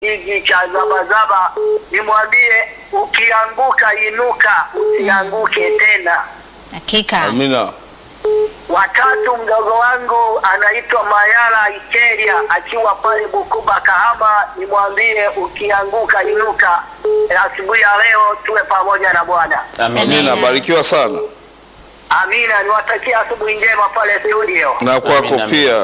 hiki cha Zabazaba, nimwambie ukianguka inuka, usianguke tena. Hakika. Amina. Watatu, mdogo wangu anaitwa Mayala Ikeria akiwa pale Bukuba Kahama, nimwambie ukianguka inuka. Asubuhi ya leo tuwe pamoja na Bwana. Amina. Amina. Barikiwa sana Amina, niwatakia asubuhi njema pale studio. na kwako Amina, amina. pia.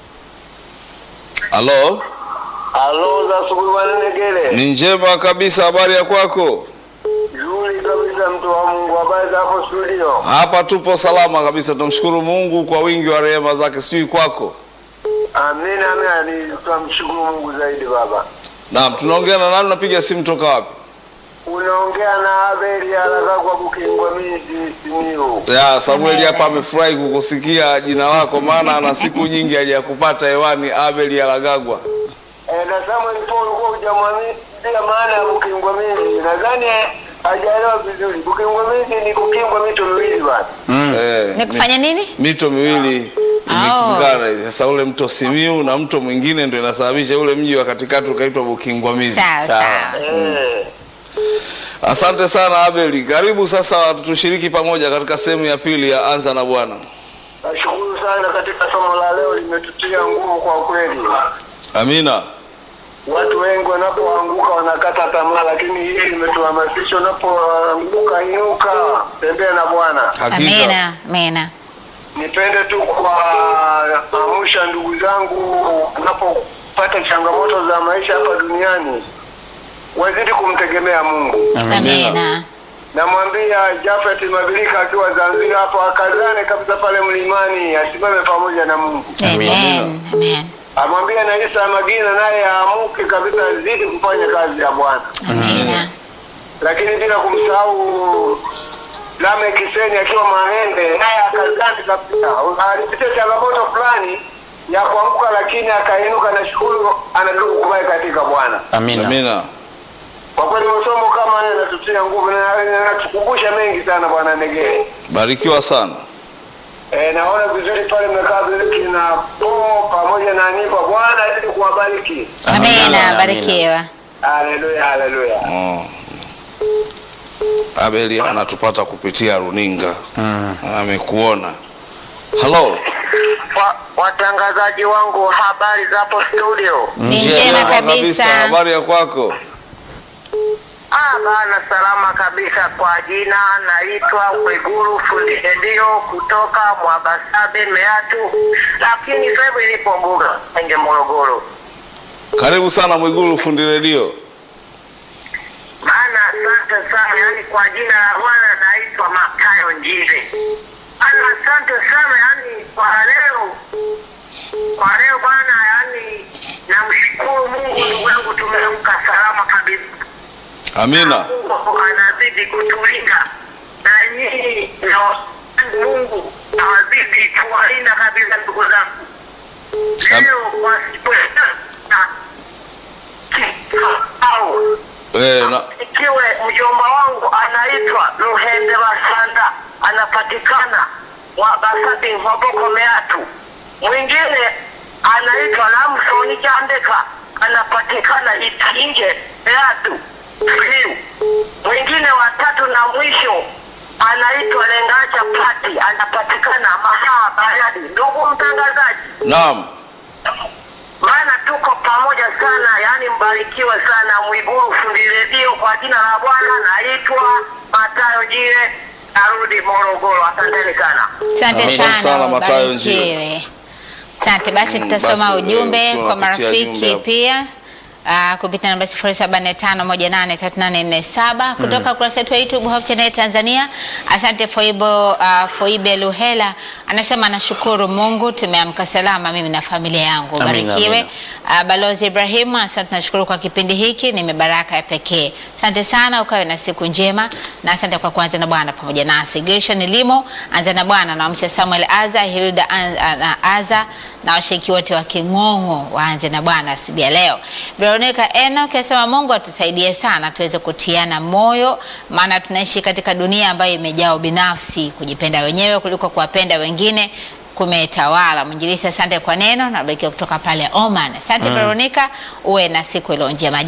Halo, Halo, za asubuhi bwana Negele. ni njema kabisa. Habari ya kwako? Nzuri kabisa, mtu wa Mungu. Habari za hapo studio? Hapa tupo salama kabisa, tunamshukuru Mungu kwa wingi wa rehema zake. Sijui kwako. Amina, amina. Ni tunamshukuru Mungu zaidi baba. Naam, tunaongea na nani? Unapiga simu toka wapi? Unaongea na Abeli haraka kwa Bukingwa miji Simiyu. Ya, Samueli hapa amefurahi kukusikia jina lako, maana ana siku nyingi hajakupata hewani. Abel Alagagwa. Eh, na Samuel Paul kwa hujamwamini maana ya Bukingwa miji. Nadhani hajaelewa vizuri. Bukingwa miji ni kukingwa mito miwili bwana. Eh, Ni kufanya nini? mito miwili imekingana hivi. Sasa ule mto Simiu na mto mwingine ndio inasababisha ule mji wa katikati ukaitwa Bukingwamizi. Sawa Sawa. sawa. Eh. Asante sana Abeli, karibu sasa tushiriki pamoja katika sehemu ya pili ya Anza na Bwana. Nashukuru sana katika somo la leo limetutia nguvu kwa kweli. Amina. Watu wengi wanapoanguka wanakata tamaa, lakini hili limetuhamasisha, unapoanguka inuka, tembea na Bwana. Hakika. Amina. Amina. Nipende tu kuwaamsha ndugu zangu, unapopata changamoto za maisha hapa duniani, wazidi kumtegemea Mungu. Amina. Namwambia Jafet Mabilika akiwa Zanzibar hapo, akazane kabisa pale mlimani, asimame pamoja na Mungu. Amen. Amen. Amwambia na Isa Magina naye aamuke kabisa, azidi kufanya kazi ya Bwana. Amina. lakini bila kumsahau Lame Kiseni akiwa Mahende, naye akazani kabisa. Alipitia changamoto fulani ya kuanguka, lakini akainuka na shukuru, anataka kubai katika Bwana. Amina. Amina. Kwa kweli masomo kama haya yanatutia nguvu na yanatukumbusha mengi sana, Bwana Negere. Barikiwa sana. E, naona vizuri pale mmekaa vizuri na po pamoja na Anipa. Bwana azidi kuwabariki. Amina. Amina. Barikiwa. Haleluya, haleluya. Oh. Abeli anatupata kupitia runinga. Amekuona. Halo. Wa- Watangazaji wangu, habari za hapo studio? Ni njema kabisa. Habari ya kwako? Ah, bana salama kabisa. Kwa jina naitwa Mwiguru fundi redio kutoka Mwabasabe Meatu, lakini sasa hivi nipo Mbuga Enge Morogoro. Karibu sana Mwigulu fundi redio. Maana asante sana, yani kwa jina la Bwana naitwa Makayo Njire. Ana asante sana, yani kwa leo, kwa leo bwana, yani namshukuru Mungu, ndugu yangu, tumeamka salama kabisa. Amina. Mungu anazidi kutulinda na nyinyi na wasangu Mungu awazidi kuwalinda kabisa ndugu zangu. Am- Leo wasipoana au Eh, na, ikiwe mjomba wangu anaitwa Luhende Basanda anapatikana Wabasabi Maboko Meatu. Mwingine anaitwa Lamsoni Jandeka anapatikana Itinge Meatu Siu. Mwingine watatu na mwisho anaitwa Lengacha Pati anapatikana Mahaa Bayadi. Ndugu mtangazaji, naam. maana tuko pamoja sana, yani mbarikiwe sana. Mwiguru fundi redio, kwa jina la Bwana naitwa Matayo Jire, narudi Morogoro. Asanteni sana. Asante Amina sana. sana, Matayo Njile. ubarikiwe. Asante basi, Mm, tutasoma basi, ujumbe eh, kwa tunapitia jumbe marafiki hapo. pia uh, kupitia namba 0745183847 kutoka kurasa yetu ya YouTube Hope Channel Tanzania. Asante Foibo, uh, Foibe Luhela anasema anashukuru Mungu tumeamka salama mimi na familia yangu. Amina, Barikiwe. amina. Uh, Balozi Ibrahim, asante nashukuru kwa kipindi hiki, ni baraka ya pekee. Asante sana, ukawe na siku njema na asante kwa kuanza na Bwana pamoja nasi. Gershon Limo, anza na Bwana na wamcha Samuel Aza, Hilda An- a- na Aza na washiriki wote wa King'ong'o waanze na Bwana asubuhi ya leo. Veronica Enoch asema Mungu atusaidie sana tuweze kutiana moyo, maana tunaishi katika dunia ambayo imejaa ubinafsi, kujipenda wenyewe kuliko kuwapenda wengine kumetawala. Mwinjilisi, asante kwa neno na barikiwa kutoka pale Oman. Asante Veronica, uwe na siku iliyo njema.